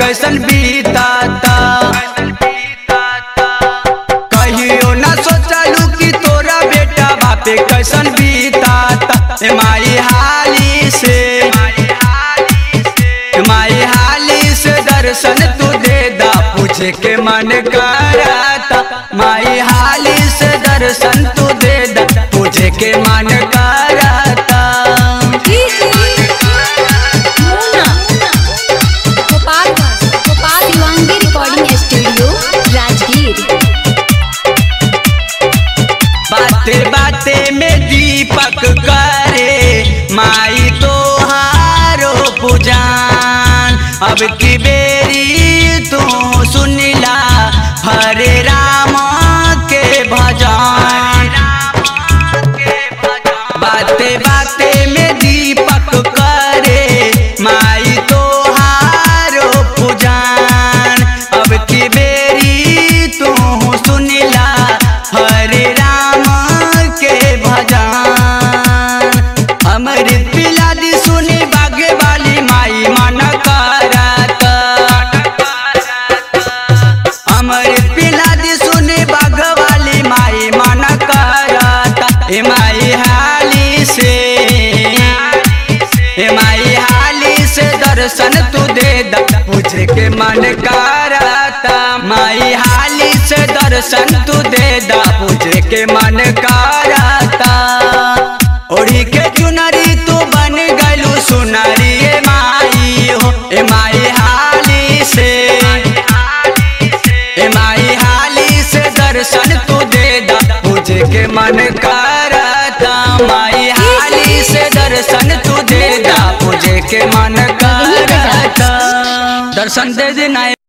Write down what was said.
कैसन बीताता कहियो ना सोचलू कि तोरा बेटा बापे कैसन बीताता ए माई हाली से ए माई हाली से दर्शन तू दे दा पूछे के मन कराता माई हाली से दर्शन तू दे दा पूछे के मन कराता मोना गोपालगंज गोपाल शिवांगी रिकॉर्डिंग स्टूडियो राजगीर बाते बाते में दीपक करे माई तो हारो पुजान अब की बेरी तू सुनिला हरे राम के भजन बाते बाते में दीपक करे माई तो हारो पुजान अब की बेरी तू सुनिला हरे राम के भजन अमृत पिला दी सुनी बागे वाली माई मन करत अमृत पिला दी सुनी बाग वाली माई मन करत ए माई हाली से ए माई हाली से दर्शन तू दे दा पूछे के मन करता माई हाली से दर्शन तू दे दा पूछे के मन करता ओढ़ी के चुनरी तू बन गलू सुनरी ए माई हो ए माई हाली से ए माई हाली से दर्शन तू दे दा पूछे के मन करता माई हाली से दर्शन तू दे दा पूछे के मन करता दर्शन दे देना